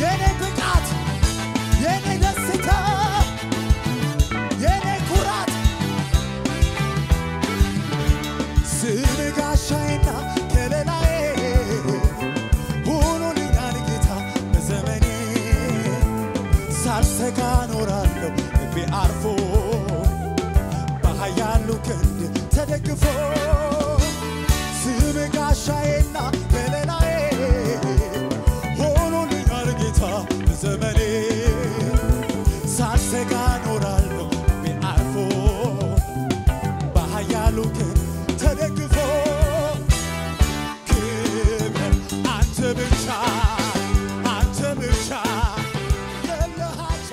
የኔ ብቃት የኔ ደስታ የኔ ኩራት ስም ጋሻዬና ከለላዬ ሆኖልኛል ጌታ በዘመኔ ሳልሰጋ ኖራለሁ ልቤ አርፎ በኃያሉ ክንድ ተደግፎ ስም ጋሻዬና ከለላዬ ሆኖልኛል ጌታ በዘመኔ ሳልሰጋ ኖራለሁ ልቤ አርፎ በኃያሉ ክንድ ተደግፎ ክብር አንተ ብቻ አንተ ብቻ የለሃቻ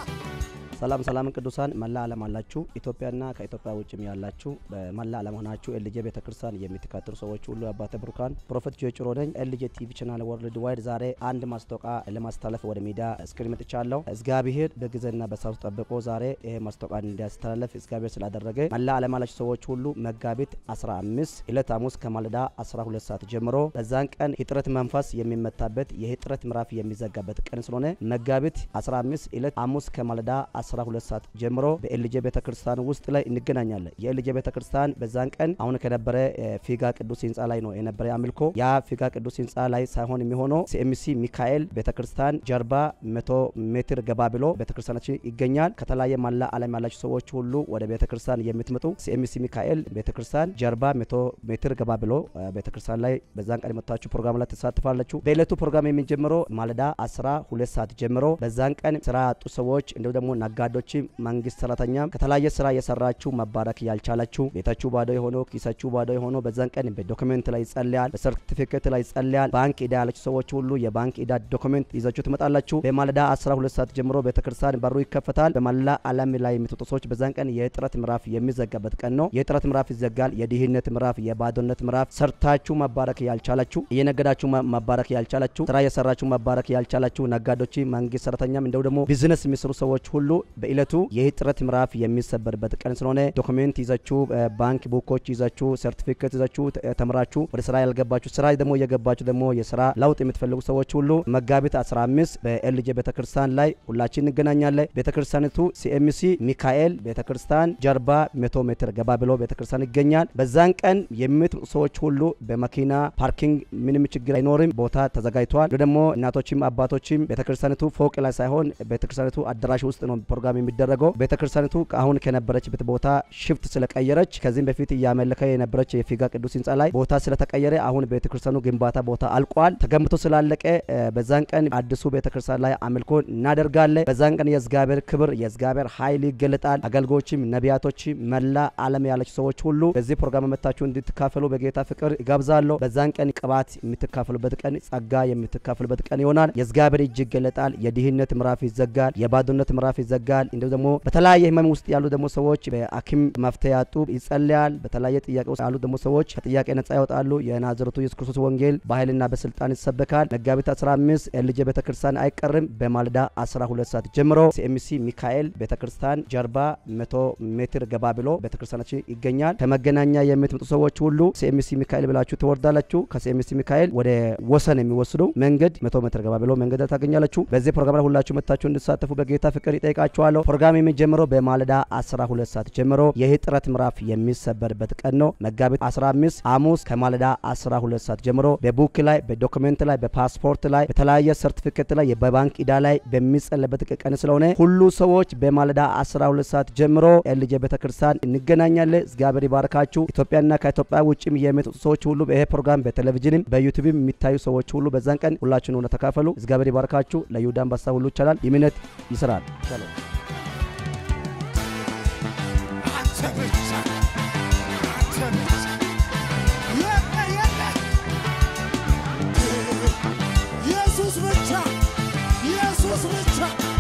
ሰላም ሰላም ቅዱሳን መላ ዓለም አላችሁ ኢትዮጵያና ከኢትዮጵያ ውጭም ያላችሁ በመላ ዓለም ሆናችሁ ኤልጄ ቤተክርስቲያን የምትከተሉ ሰዎች ሁሉ አባተ ብሩካን ፕሮፌት ጆ ጭሮ ነኝ። ኤልጄ ቲቪ ቻናል ወርልድ ዋይድ ዛሬ አንድ ማስታወቂያ ለማስተላለፍ ወደ ሚዲያ እስክሪን መጥቻለሁ። እግዚአብሔር በጊዜና በሰዓቱ ጠብቆ ዛሬ ይሄ ማስታወቂያ እንዲያስተላለፍ እግዚአብሔር ስላደረገ መላ ዓለም ያላችሁ ሰዎች ሁሉ መጋቢት 15 ዕለት ሐሙስ ከማለዳ 12 ሰዓት ጀምሮ በዛን ቀን የጥረት መንፈስ የሚመታበት የጥረት ምዕራፍ የሚዘጋበት ቀን ስለሆነ መጋቢት 15 ዕለት ሐሙስ ከማለዳ 12 ሰዓት ጀምሮ በኤልጄ ቤተክርስቲያን ውስጥ ላይ እንገናኛለን። የኤልጄ ቤተክርስቲያን በዛን ቀን አሁን ከነበረ እ፣ ፊጋ ቅዱስ ህንፃ ላይ ነው የነበረ አምልኮ። ያ ፊጋ ቅዱስ ህንፃ ላይ ሳይሆን የሚሆነው ሲኤምሲ ሚካኤል ቤተክርስቲያን ጀርባ መቶ ሜትር ገባ ብሎ ቤተክርስቲያናችን ይገኛል። ከተለያየ መላ ዓለም ያላችሁ ሰዎች ሁሉ ወደ ቤተክርስቲያን የምትመጡ ሲኤምሲ ሚካኤል ቤተክርስቲያን ጀርባ መቶ ሜትር ገባ ብሎ እ፣ ቤተክርስቲያን ላይ በዛን ቀን የመጣችሁ ፕሮግራም ላይ ትሳትፋላችሁ። በዕለቱ ፕሮግራም የሚጀምረው ማለዳ 12 ሰዓት ጀምሮ በዛን ቀን ስራ ያጡ ሰዎች እንዲሁም ደግሞ ነጋዴዎች፣ መንግስት ሰራተኛም ከተለያየ ስራ የሰራችሁ መባረክ ያልቻላችሁ ቤታችሁ ባዶ የሆነው ኪሳችሁ ባዶ የሆነው በዛን ቀን በዶክመንት ላይ ይጸልያል፣ በሰርቲፊኬት ላይ ይጸልያል። ባንክ ዕዳ ያላችሁ ሰዎች ሁሉ የባንክ ዕዳ ዶክመንት ይዛችሁ ትመጣላችሁ። በማለዳ 12 ሰዓት ጀምሮ ቤተክርስቲያን በሩ ይከፈታል። በመላ ዓለም ላይ የምትወጡ ሰዎች በዛን ቀን የጥረት ምዕራፍ የሚዘጋበት ቀን ነው። የጥረት ምዕራፍ ይዘጋል። የድህነት ምዕራፍ፣ የባዶነት ምዕራፍ፣ ሰርታችሁ መባረክ ያልቻላችሁ፣ እየነገዳችሁ መ- መባረክ ያልቻላችሁ፣ ስራ የሰራችሁ መባረክ ያልቻላችሁ ነጋዴዎች፣ መንግስት ሰራተኛም እንደው ደግሞ ቢዝነስ የሚሰሩ ሰዎች ሁሉ በእለቱ የጥረት ምዕራፍ የሚሰበርበት ቀን ስለሆነ ዶክሜንት ይዛችሁ እ፣ ባንክ ቡኮች ይዛችሁ ሰርቲፊኬት ይዛችሁ ተ- ተምራችሁ ወደ ስራ ያልገባችሁ ስራ ደግሞ እየገባችሁ ደግሞ የስራ ለውጥ የምትፈልጉ ሰዎች ሁሉ መጋቢት 15 በኤልጄ ቤተክርስቲያን ላይ ሁላችን እንገናኛለን። ቤተክርስቲያኒቱ ሲኤምሲ ሚካኤል ቤተክርስቲያን ጀርባ መቶ ሜትር ገባ ብሎ ቤተክርስቲያን ይገኛል። በዛን ቀን የምትመጡ ሰዎች ሁሉ በመኪና ፓርኪንግ ምንም ችግር አይኖርም፣ ቦታ ተዘጋጅቷል። ደግሞ እናቶችም አባቶችም ቤተክርስቲያኒቱ ፎቅ ላይ ሳይሆን ቤተክርስቲያኒቱ አዳራሽ ውስጥ ነው ፕሮግራም የሚደረገው። ቤተክርስቲያኒቱ አሁን ከነበረችበት ቦታ ሽፍት ስለቀየረች ከዚህም በፊት እያመለከ የነበረች የፊጋ ቅዱስ ህንፃ ላይ ቦታ ስለተቀየረ አሁን ቤተክርስቲያኑ ግንባታ ቦታ አልቋል። ተገንብቶ ስላለቀ እ፣ በዛን ቀን አዲሱ ቤተክርስቲያን ላይ አምልኮ እናደርጋለን። በዛን ቀን የእግዚአብሔር ክብር የእግዚአብሔር ኃይል ይገለጣል። አገልጋዮችም ነቢያቶችም መላ ዓለም ያላችሁ ሰዎች ሁሉ በዚህ ፕሮግራም መታችሁ እንድትካፈሉ በጌታ ፍቅር ይጋብዛለሁ። በዛን ቀን ቅባት የምትካፈሉበት ቀን፣ ጸጋ የምትካፈሉበት ቀን ይሆናል። የእግዚአብሔር እጅ ይገለጣል። የድህነት ምዕራፍ ይዘጋል። የባዶነት ምዕራፍ ይዘጋል። እንዲሁም ደግሞ በተለያየ ህመም ውስጥ ያሉ ደግሞ ሰዎች በሐኪም መፍትሄ ያጡ ይጸልያል። በተለያየ ጥያቄ ውስጥ ያሉ ደግሞ ሰዎች ከጥያቄ ነጻ ይወጣሉ። የናዝረቱ ኢየሱስ ክርስቶስ ወንጌል በኃይልና በስልጣን ይሰበካል። መጋቢት 15 ኤልጄ ቤተክርስቲያን አይቀርም። በማለዳ 12 ሰዓት ጀምሮ ሲኤምሲ ሚካኤል ቤተክርስቲያን ጀርባ 100 ሜትር ገባ ብሎ ቤተክርስቲያናችን ይገኛል። ከመገናኛ የምትመጡ ሰዎች ሁሉ ሲኤምሲ ሚካኤል ብላችሁ ትወርዳላችሁ። ከሲኤምሲ ሚካኤል ወደ ወሰን የሚወስዱ መንገድ 100 ሜትር ገባ ብሎ መንገድ ላይ ታገኛላችሁ። በዚህ ፕሮግራም ላይ ሁላችሁ መታችሁ እንድትሳተፉ በጌታ ፍቅር ይጠይቃችኋለሁ። ፕሮግራም የሚጀምረው በማለዳ 12 ሰዓት ጀምሮ የጥረት ምዕራፍ የሚሰበርበት ቀን ነው። መጋቢት 15 ሐሙስ ከማለዳ 12 ሰዓት ጀምሮ በቡክ ላይ በዶክመንት ላይ በፓስፖርት ላይ በተለያየ ሰርቲፊኬት ላይ በባንክ ዕዳ ላይ በሚጸለበት ቀን ስለሆነ ሁሉ ሰዎች በማለዳ 12 ሰዓት ጀምሮ ኤልጄ ቤተክርስቲያን እንገናኛለን። እግዚአብሔር ይባርካችሁ። ኢትዮጵያና ከኢትዮጵያ ውጭም የሚመጡ ሰዎች ሁሉ ይሄ ፕሮግራም በቴሌቪዥንም በዩቲዩብም የሚታዩ ሰዎች ሁሉ በዛን ቀን ሁላችሁን ሆነ ተካፈሉ። እግዚአብሔር ይባርካችሁ። ለይሁዳ አንበሳ ሁሉ ይቻላል። ይምነት ይስራል። ሻሎም። አንተ ብቻ አንተ ብቻ የለ የለ ኢየሱስ ብቻ ኢየሱስ ብቻ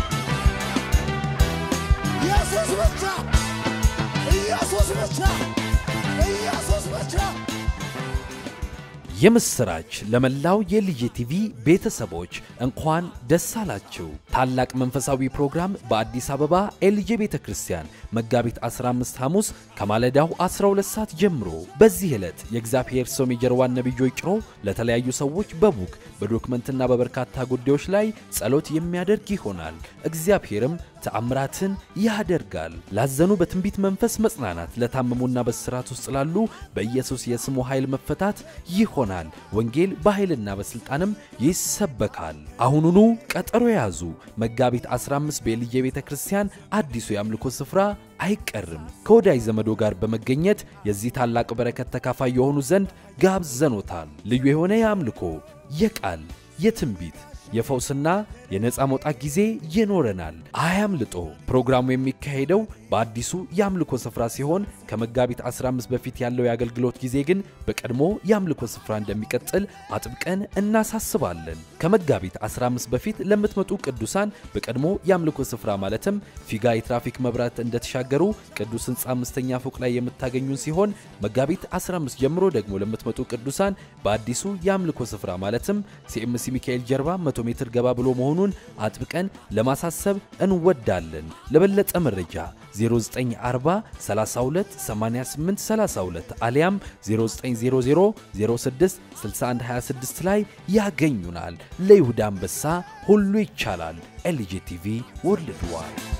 ኢየሱስ ብቻ ኢየሱስ ብቻ ኢየሱስ ብቻ የምስራች ለመላው የልጄ ቲቪ ቤተሰቦች እንኳን ደስ አላችሁ። ታላቅ መንፈሳዊ ፕሮግራም በአዲስ አበባ ኤልጄ ቤተ ክርስቲያን መጋቢት 15 ሐሙስ ከማለዳው 12 ሰዓት ጀምሮ። በዚህ ዕለት የእግዚአብሔር ሰው ሜጀርዋን ነቢይ ጆይ ጭሮ ለተለያዩ ሰዎች በቡክ በዶክመንትና በበርካታ ጉዳዮች ላይ ጸሎት የሚያደርግ ይሆናል። እግዚአብሔርም ተአምራትን ያደርጋል። ላዘኑ በትንቢት መንፈስ መጽናናት፣ ለታመሙና በስራት ውስጥ ላሉ በኢየሱስ የስሙ ኃይል መፈታት ይሆናል። ወንጌል በኃይልና በሥልጣንም ይሰበካል። አሁኑኑ ቀጠሮ የያዙ መጋቢት 15 በኤልዬ ቤተ ክርስቲያን አዲሱ የአምልኮ ስፍራ አይቀርም። ከወዳጅ ዘመዶ ጋር በመገኘት የዚህ ታላቅ በረከት ተካፋይ የሆኑ ዘንድ ጋብዘኖታል። ልዩ የሆነ የአምልኮ የቃል የትንቢት የፈውስና የነፃ መውጣት ጊዜ ይኖረናል። አያምልጦ። ፕሮግራሙ የሚካሄደው በአዲሱ የአምልኮ ስፍራ ሲሆን ከመጋቢት 15 በፊት ያለው የአገልግሎት ጊዜ ግን በቀድሞ የአምልኮ ስፍራ እንደሚቀጥል አጥብቀን እናሳስባለን። ከመጋቢት 15 በፊት ለምትመጡ ቅዱሳን በቀድሞ የአምልኮ ስፍራ ማለትም ፊጋ የትራፊክ መብራት እንደተሻገሩ ቅዱስ ሕንፃ አምስተኛ ፎቅ ላይ የምታገኙን ሲሆን መጋቢት 15 ጀምሮ ደግሞ ለምትመጡ ቅዱሳን በአዲሱ የአምልኮ ስፍራ ማለትም ሲኤምሲ ሚካኤል ጀርባ 100 ሜትር ገባ ብሎ መሆኑን አጥብቀን ለማሳሰብ እንወዳለን። ለበለጠ መረጃ 0940 32 88 32 አሊያም 0900 06 61 26 ላይ ያገኙናል። ለይሁዳ አንበሳ ሁሉ ይቻላል። ኤልጂ ቲቪ ወርልድ ዋይድ